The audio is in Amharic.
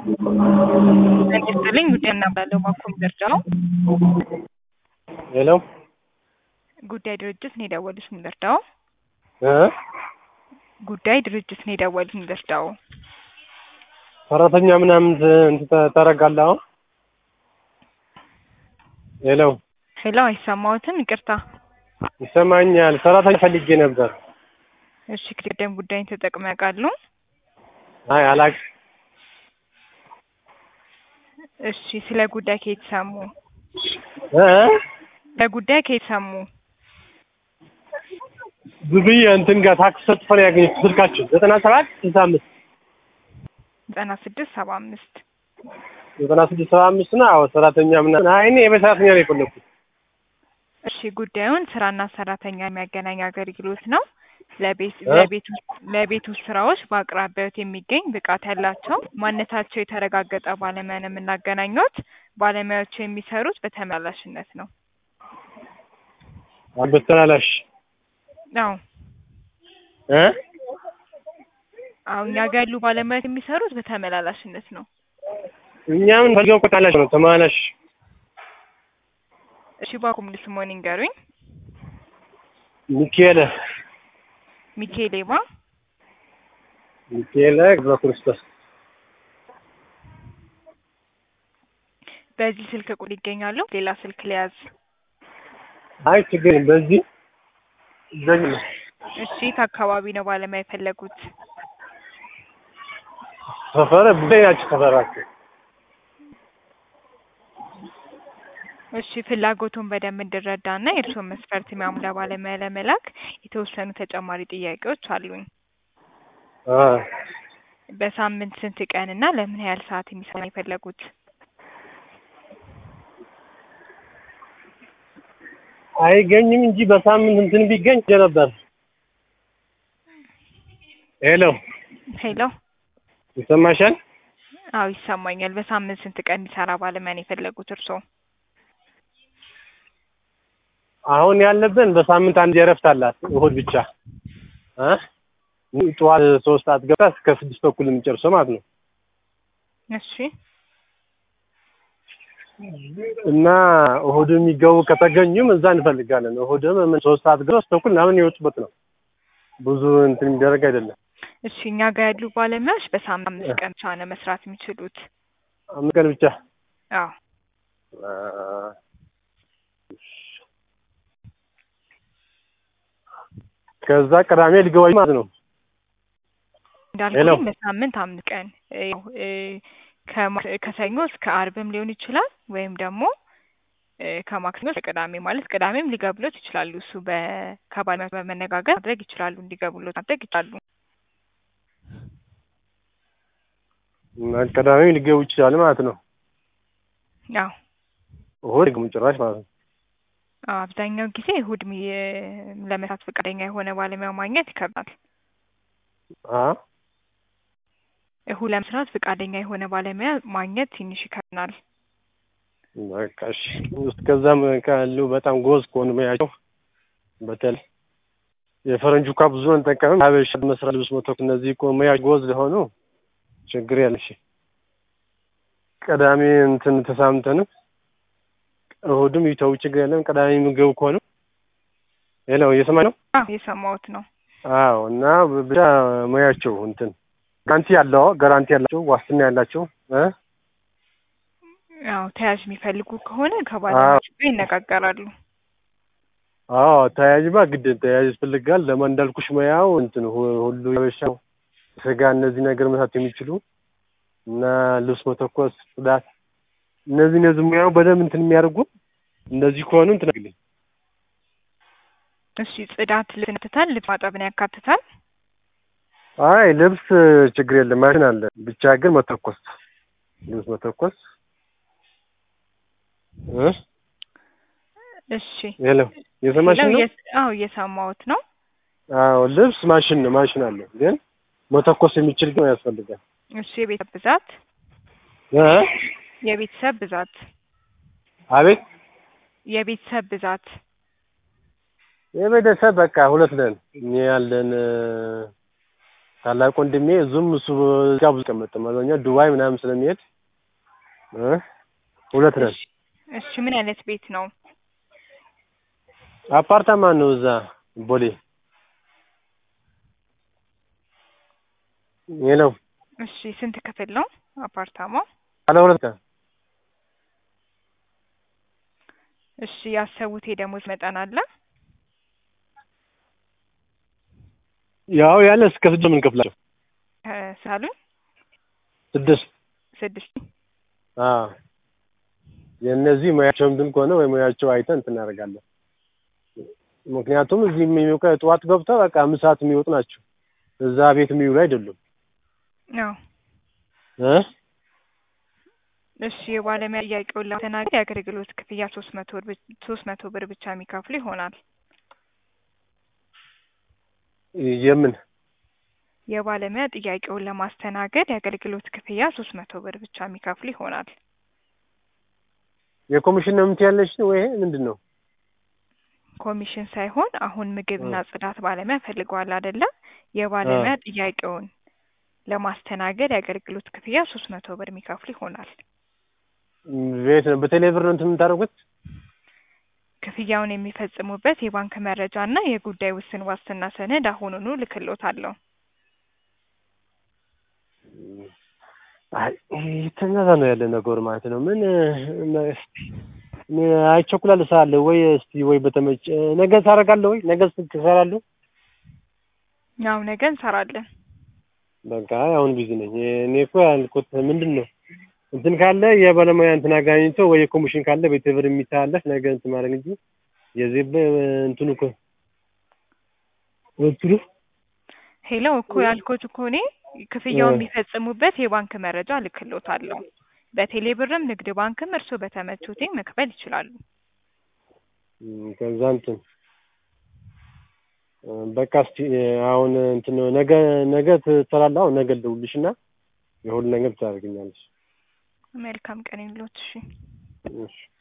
ይስጥልኝ ጉዳይ እናባለው ማኮም ደረጃው ሄሎ ጉዳይ ድርጅት ነው የደወሉት ምንደርዳው እ ጉዳይ ድርጅት ነው የደወሉት ምንደርዳው ሰራተኛ ምናምን እንትን ታደርጋለህ አሁን? ሄሎ ሄሎ አይሰማዎትም? ይቅርታ። ይሰማኛል። ሰራተኛ ፈልጌ ነበር። እሺ ቅደም ጉዳይን ተጠቅመው ያውቃሉ? አይ አላውቅም። እሺ ስለ ጉዳይ ከየት ሰሙ? እ ለጉዳይ ከየት ሰሙ? ብዙዬ እንትን ጋር ታክስ ሰጥፈን ያገኘች ስልካችን ዘጠና ሰባት ስልሳ አምስት ዘጠና ስድስት ሰባ አምስት ዘጠና ስድስት ሰባ አምስት ነው። አዎ ሰራተኛ ምናምን አይ እኔ የቤት ሰራተኛ ነው የፈለኩት። እሺ ጉዳዩን ስራና ሰራተኛ የሚያገናኝ አገልግሎት ነው። ለቤት እ? ለቤት ውስጥ ለቤት ውስጥ ስራዎች በአቅራቢያዎት የሚገኝ ብቃት ያላቸው ማንነታቸው የተረጋገጠ ባለሙያ ነው የምናገናኙት። ባለሙያዎቹ የሚሰሩት በተመላሽነት ነው። በተላላሽ አዎ እ አሁን እኛ ጋር ያሉ ባለሙያዎች የሚሰሩት በተመላላሽነት ነው። እኛ ምን ፈልገው እኮ ተመላሽ ነው ተመላሽ እሺ ባኩም ልስሞን ይንገሩኝ። ሚካኤል ሚካኤሌማ ሚካኤል ገብረ ክርስቶስ በዚህ ስልክ ቁጥር ይገኛሉ። ሌላ ስልክ ሊያዝ። አይ ችግር የለም። በዚህ ዘግ ነው እሺ የት አካባቢ ነው ባለሙያ የፈለጉት? ሰፈረ ቡዳይ ናቸው ሰፈራቸው እሺ ፍላጎቱን በደንብ እንድረዳና የእርስዎን መስፈርት የሚያሟላ ባለሙያ ለመላክ የተወሰኑ ተጨማሪ ጥያቄዎች አሉኝ። አ በሳምንት ስንት ቀን እና ለምን ያህል ሰዓት የሚሰራ ነው የፈለጉት? አይገኝም እንጂ በሳምንት እንትን ቢገኝ ነበር። ሄሎ ሄሎ ይሰማሻል? አዎ ይሰማኛል። በሳምንት ስንት ቀን የሚሰራ ባለሙያ ነው የፈለጉት እርስዎ? አሁን ያለብን በሳምንት አንድ እረፍት አላት እሁድ ብቻ እ ጠዋት ሶስት ሰዓት ገብታ እስከ ስድስት ተኩል የሚጨርሰው ማለት ነው። እሺ እና እሁድ የሚገቡ ከተገኙም እዛ እንፈልጋለን። እሁድም ምን ሶስት ሰዓት ገብተው ሶስት ተኩል ምናምን የወጡበት ነው። ብዙ እንትን የሚደረግ አይደለም። እሺ እኛ ጋር ያሉ ባለሙያዎች በሳምንት አምስት ቀን ብቻ ነው መስራት የሚችሉት። አምስት ቀን ብቻ አዎ አ፣ ከዛ ቅዳሜ ሊገባኝ ማለት ነው። ሄሎ። እንዳልኩኝ በሳምንት አምስት ቀን እ፣ ያው እ፣ ከማ- ከሰኞ እስከ አርብም ሊሆን ይችላል ወይም ደግሞ እ፣ ከማክሰኞ እስከ ቅዳሜ ማለት ቅዳሜም ሊገቡሎት ይችላሉ። እሱ በ ከባለሙያው በመነጋገር ማድረግ ይችላሉ፣ እንዲገቡሎት ማድረግ ይችላሉ። እና ቅዳሜ ሊገቡ ይችላል ማለት ነው። ያው እሁድ ደግሞ ጭራሽ ማለት ነው። አዎ፣ አብዛኛው ጊዜ እሁድ ሚ- ለመስራት ፈቃደኛ የሆነ ባለሙያ ማግኘት ይከብዳል። አ እሁድ ለመስራት ፈቃደኛ የሆነ ባለሙያ ማግኘት ትንሽ ይከብዳል። በቃ እሺ። እስከዛም ካሉ በጣም ጎዝ ከሆኑ ሙያቸው በተለይ የፈረንጁ እንኳ ብዙ አንጠቀምም። ሀበሻ መስራት ልብስ መተኮስ እነዚህ እኮ ሙያ ጎዝ ለሆኑ ችግር ያለ እሺ። ቅዳሜ እንትን ተሳምተንም እሁድም ይተው ችግር የለም። ቅዳሜ የሚገቡ ከሆኑ ሄሎ እየሰማኝ ነው? አዎ የሰማሁት ነው። አዎ እና ብቻ ሙያቸው እንትን ጋራንቲ ያለው ጋራንቲ ያላቸው ዋስትና ያላቸው እ አዎ ተያዥ የሚፈልጉ ከሆነ ከባለሙያዎች ጋር ይነጋገራሉ። አዎ ተያያዥማ ግድ ተያያዥ ያስፈልጋል። ለማን እንዳልኩሽ ሙያው እንትን ሁ- ሁሉ የበሻው ስጋ እነዚህ ነገር መስራት የሚችሉ እና ልብስ መተኮስ፣ ጽዳት እነዚህ እነዚህ ሙያው በደንብ እንትን የሚያደርጉ እንደዚህ ከሆኑ እንትን አግልኝ እሺ ጽዳት ልብስን ያካትታል? ልብስ ማጠብን ያካትታል? አይ ልብስ ችግር የለም ማሽን አለ። ብቻ ግን መተኮስ ልብስ መተኮስ እ እሺ ሄሎ የሰማሽን ነው? ሌላው የስ- አዎ እየሰማሁት ነው። አዎ ልብስ ማሽን ነው ማሽን አለ። ግን መተኮስ የሚችል ግን ያስፈልጋል። እሺ የቤተሰብ ብዛት እ የቤተሰብ ብዛት አቤት የቤተሰብ ብዛት የቤተሰብ በቃ ሁለት ነን። እኛ ያለን ታላቅ ወንድሜ እዙም እሱ ጋር ብዙ ቀመጥም አብዛኛው ዱባይ ምናምን ስለሚሄድ እ ሁለት ነን። እሺ እሺ ምን አይነት ቤት ነው? አፓርታማ ነው እዛ ቦሌ የለው እሺ ስንት ክፍል ነው አፓርታማው? ባለ ሁለት ቀን እሺ ያሰቡት የደሞዝ መጠን አለ? ያው ያለ እስከ ስድስት የምንከፍላቸው ሳሉን ስድስት ስድስት አዎ የእነዚህ ሙያቸው እንትን ከሆነ ወይ ሙያቸው አይተን እንትን እናደርጋለን። ምክንያቱም እዚህ የሚውቀ ጠዋት ገብተው በቃ አምስት ሰዓት የሚወጡ ናቸው። እዛ ቤት የሚውሉ አይደሉም አዎ እ እሺ የባለሙያ ጥያቄውን ለማስተናገድ የአገልግሎት ክፍያ ሶስት መቶ ብር ሶስት መቶ ብር ብቻ የሚከፍሉ ይሆናል። የምን የባለሙያ ጥያቄውን ለማስተናገድ የአገልግሎት ክፍያ ሶስት መቶ ብር ብቻ የሚከፍሉ ይሆናል። የኮሚሽን ነው የምትያለሽ ወይ ምንድን ነው? ኮሚሽን ሳይሆን አሁን ምግብና ጽዳት ባለሙያ ፈልገዋል አይደለም? የባለሙያ ጥያቄውን ለማስተናገድ የአገልግሎት ክፍያ ሶስት መቶ ብር የሚከፍሉ ይሆናል። ቤት ነው በቴሌ ብር ነው እንትን የምታደርጉት? ክፍያውን የሚፈጽሙበት የባንክ መረጃ እና የጉዳይ ውስን ዋስትና ሰነድ አሁኑኑ ልክሎታለሁ። አይ የተነዛ ነው ያለ ነገር ማለት ነው። ምን አይቸኩላል ሳለ ወይ እስቲ ወይ በተመቸ ነገ ታደርጋለህ ወይ ነገ ትሰራለህ? ያው ነገ እንሰራለን። በቃ አሁን ቢዚ ነኝ። እኔ እኮ ያልኩት ምንድን ነው እንትን ካለ የባለሙያ እንትን አጋኝቶ ወይ የኮሚሽን ካለ ቤተብር የሚተላለፍ ነገ እንትን ማድረግ እንጂ የዚህ እንትኑ እኮ እንትኑ ሄሎ እኮ ያልኩት እኮ እኔ ክፍያውን የሚፈጽሙበት የባንክ መረጃ ልክሎታለሁ። በቴሌ ብርም ንግድ ባንክም እርስዎ በተመቹት መክፈል ይችላሉ። ከዛ እንትን በቃ እስቲ አሁን እንትን ነገ ነገ ትሰራለህ? አሁን ነገ ልደውልልሽና የሁሉ ነገር ታደርግኛለሽ። መልካም ቀን ይሁንልዎት። እሺ እሺ